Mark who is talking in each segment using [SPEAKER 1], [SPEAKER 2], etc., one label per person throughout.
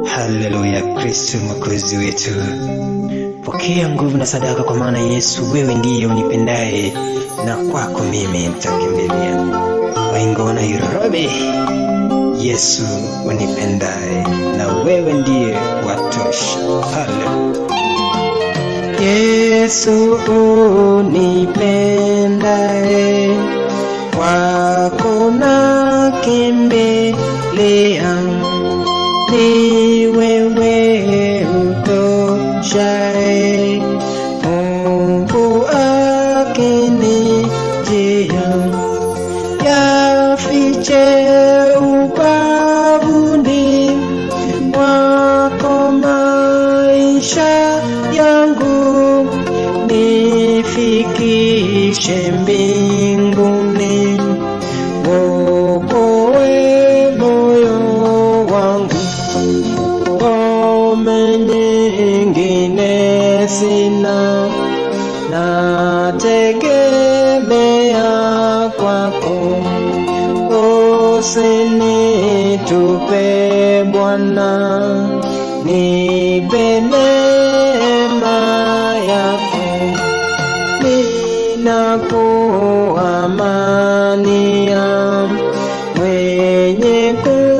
[SPEAKER 1] Haleluya, Kristo mwokozi wetu, pokea nguvu na sadaka, kwa maana Yesu, wewe ndiye unipendaye, na kwako mimi nitakimbilia. Waingo Nairobi, Yesu unipendaye, na wewe ndiye watosha. Haleluya. Yesu unipendaye, kwako nakimbilia ni wewe utoshaye, Mungu akinijia, yafiche ubavuni mwako maisha yangu, nifikishe mbinguni, wokoe moyo wangu ngome nyingine sina, nategemea kwako, usinitupe Bwana, nipe neema yako, ninakuamania mwenye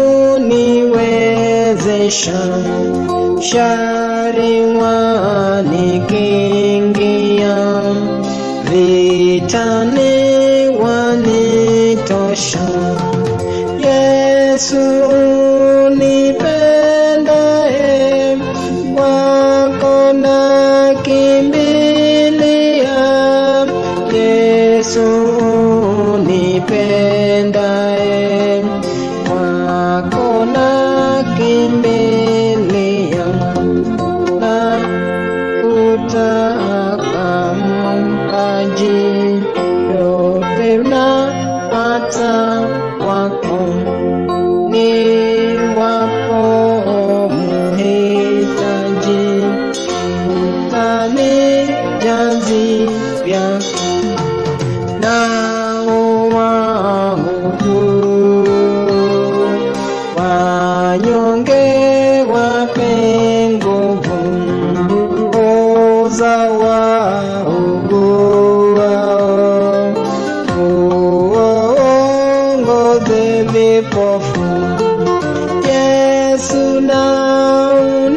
[SPEAKER 1] kuniwezesha shari wanikingia, vitani wanitosha. Yesu unipendaye, kwako nakimbilia. Yesu unipendaye, kwako nakimbilia na kutaka maji yote na hata kwako ni wapo muhitaji utanijazia nao wahudu wanyonge wape nguvu oza wauguao uongoze vipofu Yesu na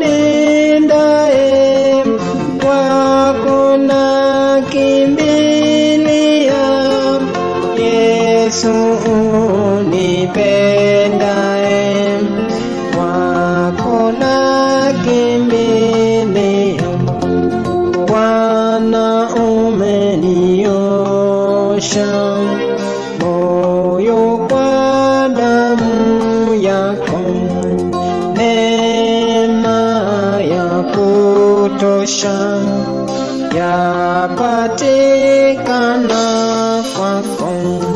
[SPEAKER 1] unindae kwako na kimbilia Yesu unipendae kwako na kimbilia Bwana umeniosha moyo kwa damu yako, neema ya kutosha yapatikana kwako.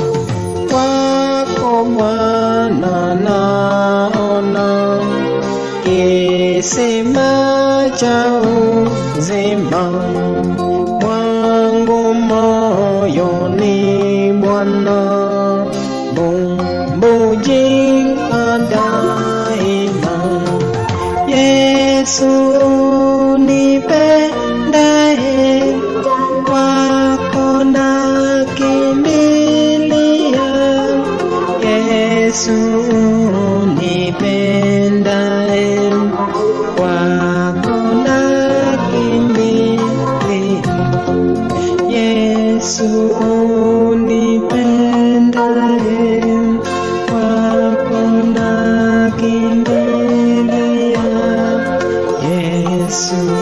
[SPEAKER 1] Kwako Bwana naona kisima cha uzima wangu moyoni Bwana, bumbujika daima. Yesu unipendaye, kwako nakimbilia. Yesu unipendaye, kwako nakimbilia. Yesu unipendaye, kwako nakimbilia. Yesu